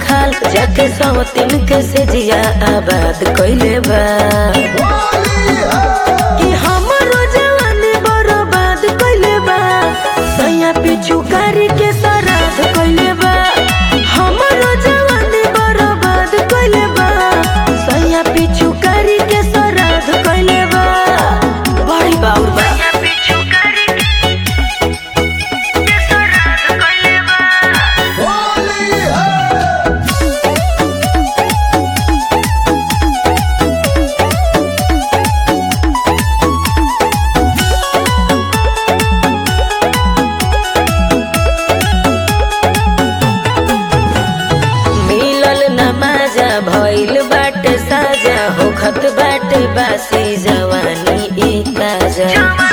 खाल जाके सवतिन के से जिया आबाद कइले बा कि हमरो जवानी बर्बाद कइले बा सैया पिछु कारी के सराध कइले बा हमरो जवानी बर्बाद कइले बा सैया पिछु कारी के सराध कइले बा बड़ी बाउर बा मिलल नमाजा भइल बाटे साजा होखत बाटे बासी जवानी ई ताजा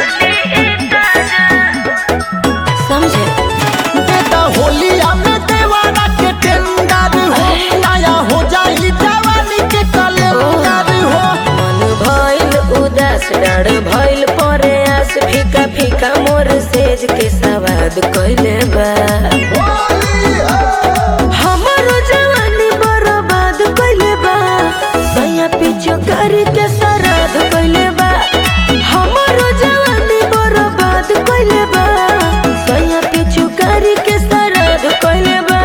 समझे बेटा होलिया में देवारा के टेंडर हो नया हो जाई जवानी के कलेंडर हो मन भइल उदास डर भइल परे आस फीका फीका मोर सेज के सवाद कइले बा हमरो जवानी बर्बाद कइले बा सैया पिछु करी के सराध कइले बा हमरो जवानी बर्बाद कइले बा सैया पिछु करी के सराध कइले बा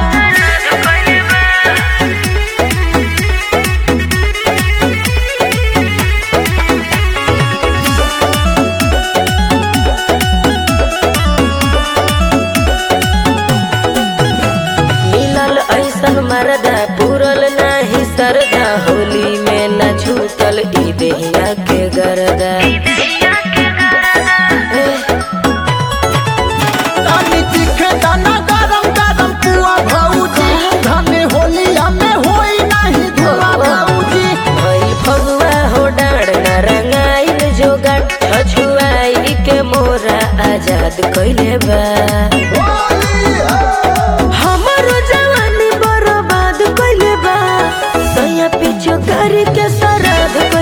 मिलल ऐसन मरदा पूरल नाही सरदा होली में न छूटल ई देहिया के गरदा तानी तीखे दाना गरम गरम पुआ भौजी धने होलिया में होई नहीं धुआ भौजी भइल फगुआ हो डाँड न रंगाइल जोगाड़ छछुआई के मोरा आजाद कइले बा हमरो जवानी बर्बाद कइले बा सैया पिछु करी के सराध